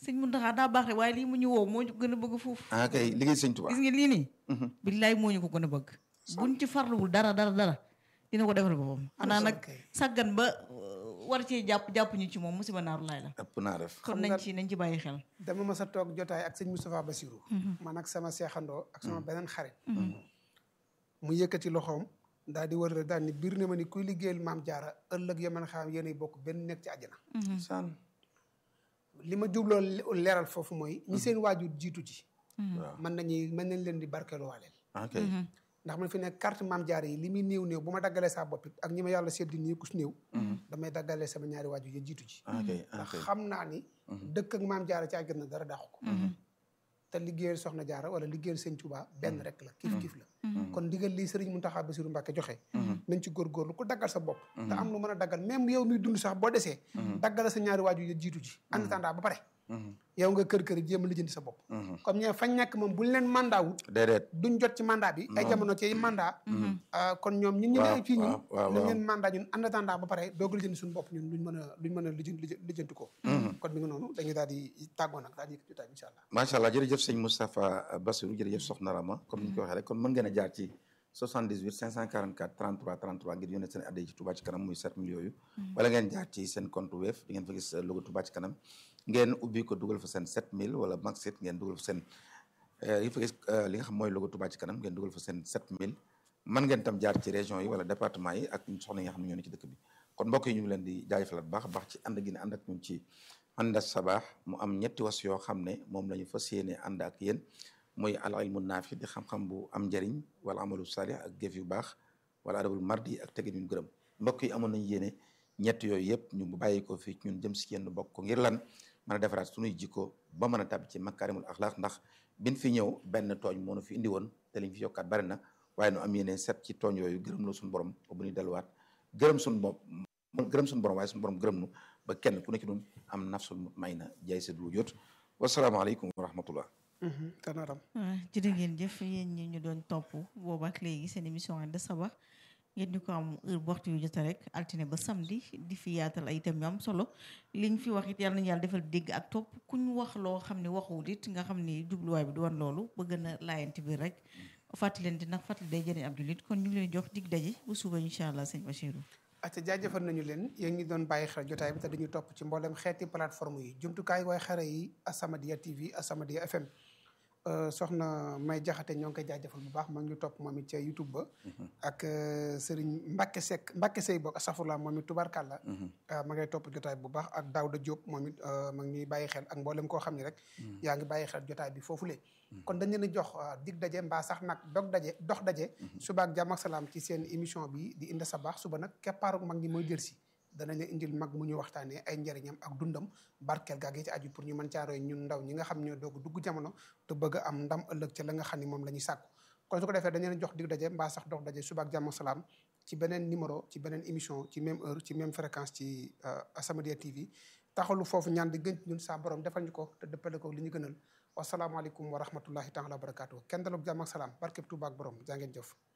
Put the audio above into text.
sëñ Muntaxa daa baax rek waaye lii mu ñu woo moo ñu gën a bëgg foofu ah kay liggéey sëñ Tuubaa gis nga lii nii billaay moo ñu ko gën a bëgg buñ ci farluwul dara dara dara dina ko defal boppam xanaa nag sàggan ba euh, war cee jàpp jàpp ñu ci moom musiba naaru laay la ëpp naa def kon nañ ci nañ ci bàyyi xel dama mas a toog jotaay ak sëñ Moustapha Bassirou man ak sama seexandoo ak sama beneen xarit mu yëkkati loxoom daal di wër daal ni biir na ma ni kuy liggéeyal maam jaara ëllëg ya man xam yéenay bokk benn nekk ci àjjana saan li ma jubloo leeral foofu mooy ñi seen waajur jiitu ci waaw mën nañuy mën nañ leen di barkeeluwaaleel ah kay ndax man fi ne carte maam jaara yi li muy néew néew bu ma daggalee saa bopp it ak ñi ma yàlla seddi nii ku si néew damay daggalee sama ñaari waajur ya jiitu ci ah kay ah ndax kay xam naa ni dëkk ak maam jaara ci àjjana dara dàqu ko te liggéeyal soxna jaara wala liggéeyal sëñ Tuubaa benn rek la kiif kiif la kon ndigal lii sëriñ Muntaxa Basiru Mbàkke joxe nañ ci góorgóorlu ku daggal sa bopp te am lu mën a daggal même yow miy dund sax boo desee daggal sa ñaari waajur ya jiitu ci en attendant ba pare yow nga kër kër jéem a lijjanti sa bopp comme ñee fañ nekk moom buñ leen mandat wut déedéet duñ jot ci mandat bi ay jamono ci mandat ah, kon ñoom ñun ñu Waaw, ne fii ñun waaw, waaw, nañ waaw. leen mandat ñun en attendant ba pare doog a lijjanti suñu bopp ñun duñ mën a duñ mën a lijjanti lijjanti ko kon mi ngi noonu dañuy daal di tàggoo nag daal di yëkkati jotaay bi incha allah macha allah jërëjëf sëñ Moustapha Bassirou jërëjëf Soxna Rama comme ni ñu ko waxee rek kon mën ngeen a jaar ci 78 544 33 33 ngir yónnee seen adde ci Touba ci kanam muy 7 millions yooyu wala ngeen jaar ci seen compte Wave di ngeen fa gis logo Touba ci kanam ngeen ubbi ko dugal fa seen 7000 wala Maxit ngeen dugal fa seen yi fa gis li nga xam mooy logo Touba ci kanam ngeen dugal fa seen 7000 mën ngeen tam jaar ci région yi wala département yi ak soxna yi nga xam ne ñoo ne ci dëkk bi kon mbokk yi ñu ngi leen di jaajëfalaat bu baax a baax ci ànd gi ne ànd ak ñun ci ànd sabaax mu am ñetti was yoo xam ne moom la ñu fas yéene ànd ak yéen muy al ilmu naafi di xam-xam bu am njëriñ wala amalu salih ak jëf yu baax wala adabul mardi ak tegin yu gërëm mbokk yi amoon nañu yéene ñett yooyu yëpp ñu bàyyi ko fii ñun jëm si yenn bokk ko ngir lan mën a defaraat suñuy jikko ba mën a tàbbi ci makaarimul axlaaq ndax bin fi ñëw benn tooñ moo nu fi indi woon te liñ fi yokkaat bari na waaye nu am yéene set ci tooñ yooyu gërëm la suñu borom ba bu ñuy delluwaat gërëm suñu bopp gërëm suñu borom waaye suñu borom gërëm nu ba kenn ku nekk ñun am nafsul mutmainna jaay sa du jot wasalaamaaleykum wa rahmatullah tanaram waaw jërë ngeen jëf yéen ñi ñu doon topp booba ak léegi seen émission Ànd Sabax ngeen ñu ko am heure bu waxtu yu jota rek altine ba samedi di fi yaatal ay thèmes yu am solo liñ fi wax it yàlla nañu yàlla defal dégg ak topp ku ñu wax loo xam ne waxuwul it nga xam ni jubluwaay bi du woon loolu ba gën a laayante bi rek fàttali leen di nag fàttali day jëriñ ab jullit kon ñu ngi leen jox dig daje bu suba incha allah sëñ Bachirou acca jaajëfal nañu leen yéen ñi doon bàyyi xel jotaay bi te dañuy topp ci mboolem xeeti plateforme yi jumtukaay waaye xare yi Asamadia TV Asamadia FM soxna May Jaxate ñoo ngi koy jaajëfal bu baax ma ngi ñu topp moom it ca YouTube ba ak Serigne Mbacke Seck Mbacke Sey boog asafurla moom it tubarkàlla ma ngay topp jotaay bu baax ak Daouda Diop moom it ma ngi ñuy bàyyi xel ak mboolem koo xam ne rek yaa ngi bàyyi xel jotaay bi foofule kon dañ leen a jox dig daje mbaa sax nag dog daje dox daje suba ak jàmm ak salaam ci seen émission bi di Inde Sabaax suba nag keppaaru mag ñi mooy jël si danañ leen indil mag mu ñu waxtaanee ay njëriñam ak dundam barkeel gaag yi ci aju pour ñu mën caa roy ñun ndaw ñi nga xam ñoo doog dugg jamono te bëgg a am ndam ëllëg ca la nga xam ni moom la ñuy sàkku kon su ko defee dañ leen jox dig daje mbaa sax dox daje suba ak jàmm ak salaam ci beneen numéro ci beneen émission ci même heure ci même fréquence ci Asamadia TV taxalu foofu ñaan di gën ñun saa borom defal ñu ko te dëppale ko li ñu gënal wasalaamaaleykum wa rahmatullahi taala wa barakaatu kenn dalog jàmm ak salaam barkeb Tuuba ak borom jaa ngeen jëf